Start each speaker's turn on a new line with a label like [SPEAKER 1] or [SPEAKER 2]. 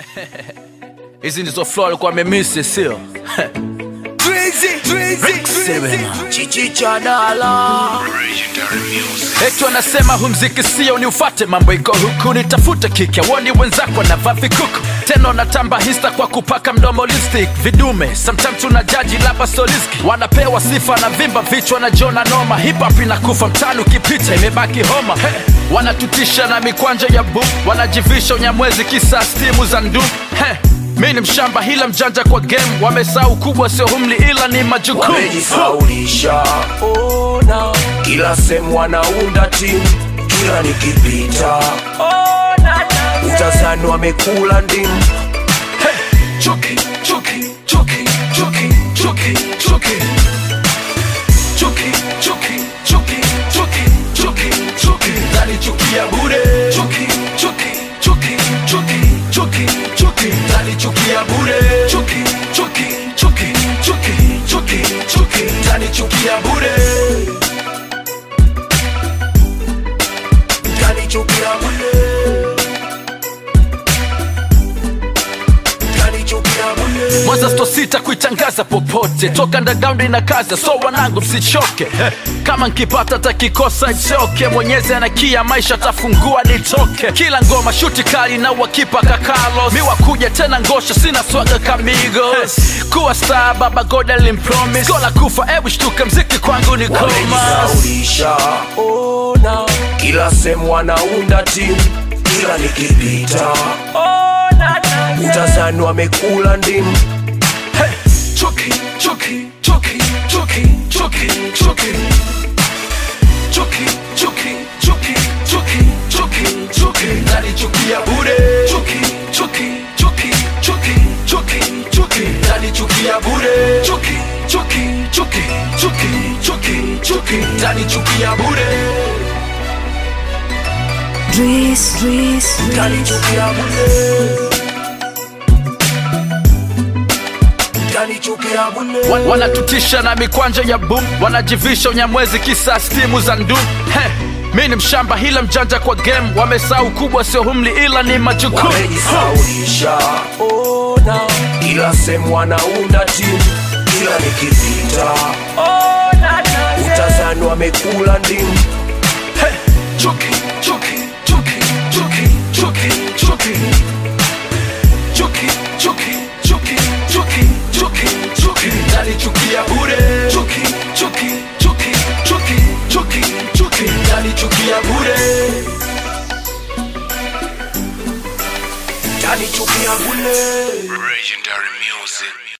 [SPEAKER 1] hizi ndizo flow alikuwa amemisi sio Eti wanasema humziki sio ni ufate mambo iko huku nitafute kike woni wenzako na vavi kuku tena natamba hista kwa kupaka mdomo lipstick vidume sometimes tuna jaji lapa soliski wanapewa sifa na vimba vichwa na jona noma hip hop inakufa mtani ukipita imebaki homa hey. wanatutisha na mikwanja ya boom wanajivisha unyamwezi kisa stimu za ndum hey. mi ni mshamba hila mjanja kwa game wamesahau kubwa sio humli ila ni majukumu
[SPEAKER 2] wamejisaulisha ona kila sehemu wanaunda timu kila nikipita utazani wamekula ndimu
[SPEAKER 1] Chuki, chuki, chuki, chuki, chuki, chuki. Chuki, chuki, chuki, chuki, chuki, chuki. Nanichukia bure. Chuki, chuki, chuki, chuki, chuki, chuki. Nanichukia bure. Chuki, chuki, chuki, chuki, chuki, chuki. Nanichukia bure.
[SPEAKER 2] kanichukia bule kanichukia bule
[SPEAKER 1] Mwanza sitosita kuitangaza popote toka underground ina kaza so wanangu msichoke Eh, kama nkipata takikosa ichoke mwenyezi anakia maisha tafungua nitoke kila ngoma shuti kali na wakipa kakalo mi wakuja tena ngosha sina swaga kamigos kuwa star baba god alimpromis kola kufa ebu shtuka mziki kwangu ni komas
[SPEAKER 2] wamejisaulisha ona kila sehemu wanaunda timu kila nikipita utazani wamekula ndimu
[SPEAKER 1] Hey, chuki, chuki, chuki, chuki, chuki, chuki. Chuki, chuki, chuki, chuki, chuki, chuki. Nanichukia bure. Chuki, chuki, chuki, chuki, chuki, chuki. Nanichukia bure. Chuki, chuki, chuki, chuki, chuki, chuki. Nanichukia bure.
[SPEAKER 3] Dries, Dries,
[SPEAKER 2] kanichukia bule kanichukia bule
[SPEAKER 1] Wa- wanatutisha na mikwanja ya boom wanajivisha unyamwezi kisa stimu za ndum He, mi ni mshamba hila mjanja kwa game wamesahau kubwa sio humli ila ni majukumu
[SPEAKER 2] wamejisaulisha ona kila sehemu wanaunda timu kila nikipita utazani wamekula ndimu
[SPEAKER 1] Hey, chuki, chuki, chuki, chuki, chuki, chuki. Chuki, chuki, chuki, chuki, chuki, chuki. Nanichukia bure. Chuki, chuki, chuki, chuki, chuki, chuki. Nanichukia bure.
[SPEAKER 2] kanichukia bule
[SPEAKER 4] Legendary music.